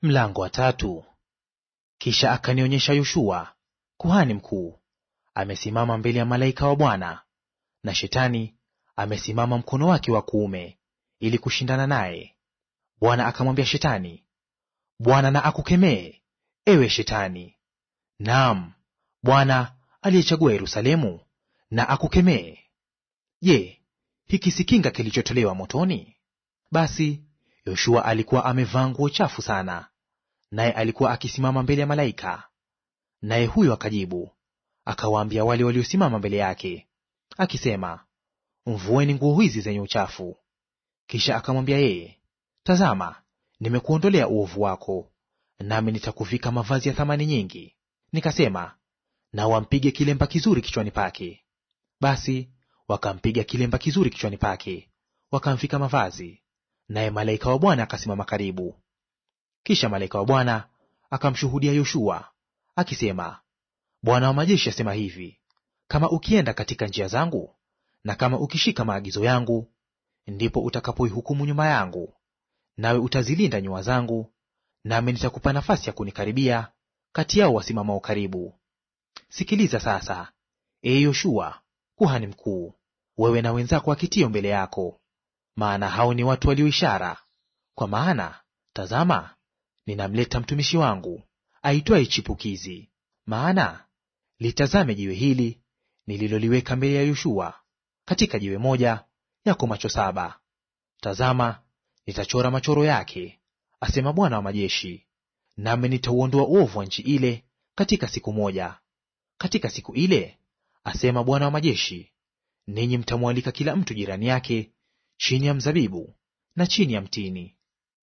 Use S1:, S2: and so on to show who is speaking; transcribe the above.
S1: Mlango wa tatu. Kisha akanionyesha Yoshua kuhani mkuu amesimama mbele ya malaika wa Bwana, na Shetani amesimama mkono wake wa kuume ili kushindana naye. Bwana akamwambia Shetani, Bwana na akukemee, ewe Shetani. Naam, Bwana aliyechagua Yerusalemu na akukemee. Je, hiki si kinga kilichotolewa motoni? Basi Yoshua alikuwa amevaa nguo chafu sana, naye alikuwa akisimama mbele ya malaika. Naye huyo akajibu akawaambia wale waliosimama mbele yake akisema, mvueni nguo hizi zenye uchafu. Kisha akamwambia yeye, tazama, nimekuondolea uovu wako, nami nitakuvika mavazi ya thamani nyingi. Nikasema, na wampige kilemba kizuri kichwani pake. Basi wakampiga kilemba kizuri kichwani pake, wakamvika mavazi, naye malaika wa Bwana akasimama karibu. Kisha malaika wa Bwana akamshuhudia Yoshua akisema, Bwana wa majeshi asema hivi, kama ukienda katika njia zangu na kama ukishika maagizo yangu, ndipo utakapoihukumu nyumba yangu, nawe utazilinda nyua zangu, nami nitakupa nafasi ya kunikaribia kati yao wasimamao karibu. Sikiliza sasa, ee Yoshua kuhani mkuu, wewe na wenzako wakitio mbele yako, maana hao ni watu walio ishara. Kwa maana tazama, ninamleta mtumishi wangu aitwaye Chipukizi. Maana litazame jiwe hili nililoliweka mbele ya Yoshua, katika jiwe moja yako macho saba. Tazama, nitachora machoro yake, asema Bwana wa majeshi, nami nitauondoa uovu wa nchi ile katika siku moja. Katika siku ile, asema Bwana wa majeshi, ninyi mtamwalika kila mtu jirani yake chini ya mzabibu na chini ya mtini,